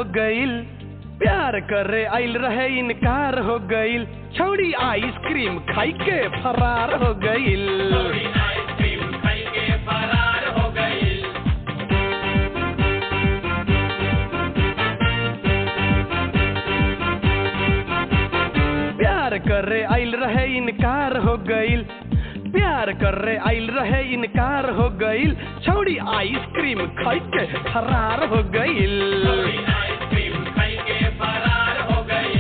गईल प्यार करे आइल रहे इनकार हो गईल छौड़ी आइसक्रीम खाई के फरार हो गईल आइसक्रीम खाई के फरार हो गई प्यार करे आइल रहे इनकार हो गईल प्यार करे आइल रहे इनकार हो गईल छौड़ी आइसक्रीम खाई के फरार हो गईल आइसक्रीम खाई के फरार हो गई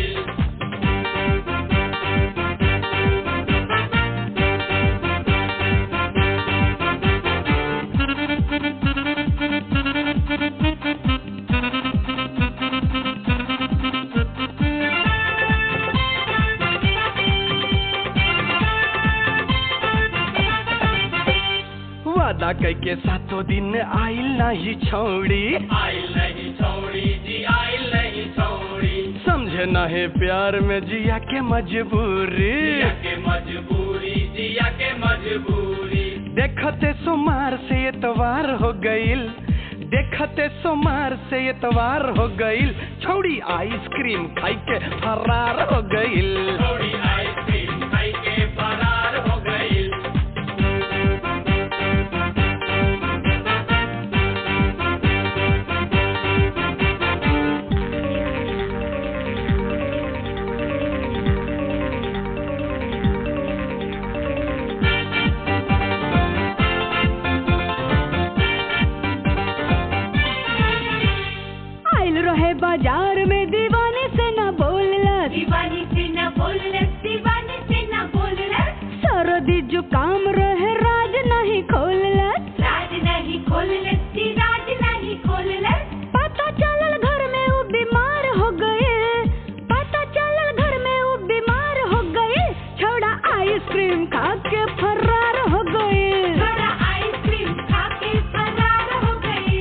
वादा कैके सातों दिन आइल नाही छौड़ी आइल नहीं छोड़ी जी आइल नहीं छोड़ी समझे नहे प्यार में जिया के मजबूरी जिया के मजबूरी जिया के मजबूरी देखते सोमार से एतवार हो गईल देखते सोमार से एतवार हो गईल छौड़ी आइसक्रीम खाई के फरार हो गईल थोड़ी आइसक्रीम खाई के फरार हो गई आइल रहे बाजार में दीवाने से न बोललस दीवानी से न बोललस दीवानी से न बोललस सरदी जुकाम रहे राज नहीं खोललस राज नहीं खोललस जी राज नहीं खोललस पता चलल घर में वो बीमार हो गए पता चलल घर में वो बीमार हो गए छोड़ा आइसक्रीम खा के फरार हो गए थोड़ा आइसक्रीम खा के फरार हो गई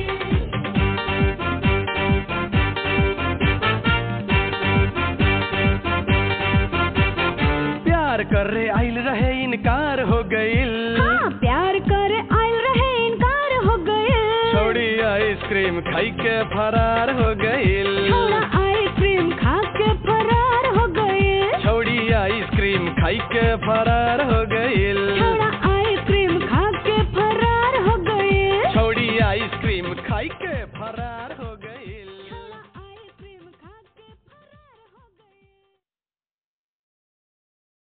प्यार करे आइल रहे इनकार हो गईल हाँ प्यार करे आइल रहे इनकार हो गए छौड़ी आइसक्रीम खाई के फरार हो गईल छोड़ा आइसक्रीम खा के फरार हो गए छौड़ी आइसक्रीम खाई के फरार हो गईल